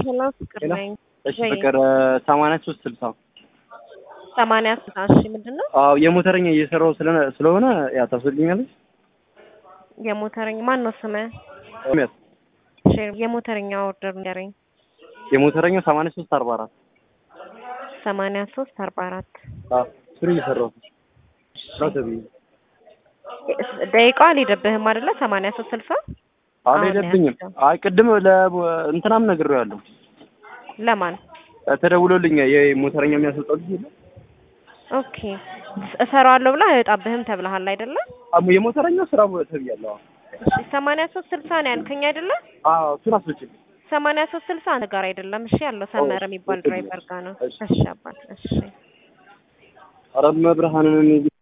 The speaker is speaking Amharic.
ሄሎ ፍቅር ሄሎ። ነኝ። እሺ ወይ ፍቅር ሰማንያ ሶስት ስልሳ ሰማንያ ስልሳ እሺ ምንድን ነው አዎ የሞተረኛ እየሰራው ስለሆነ ስለሆነ ያ ታስወልኛለች የሞተረኛ ማን ነው ስምህ? ሚያት እሺ የሞተረኛ ኦርደር ንገረኝ። የሞተረኛው ሰማንያ ሶስት አርባ አራት ሰማንያ ሶስት አርባ አራት አዎ እሱን እየሰራው ነው ተብዬ ደቂቃው አልሄደብህም አይደለ? ሰማንያ ሶስት ስልሳ አልሄደብኝም። አይ ቅድም ለእንትናም ነግሬዋለሁ ለማን ተደውሎልኝ የሞተረኛ የሚያስወጣው ልጅ የለም ኦኬ እሰራዋለሁ ብላ አይወጣብህም ተብለሃል አይደለ? አሞ የሞተረኛው ስራ ተብያለሁ። እሺ ሰማንያ ሶስት ስልሳ ነው ያልከኝ አይደለ? አዎ እሱን አስወጪልኝ። ሰማንያ ሶስት ስልሳ አንተ ጋር አይደለም። እሺ ያለው ሰመረ የሚባል ድራይቨር ጋር ነው። እሺ። እሺ አባት እሺ ኧረ መብርሃንን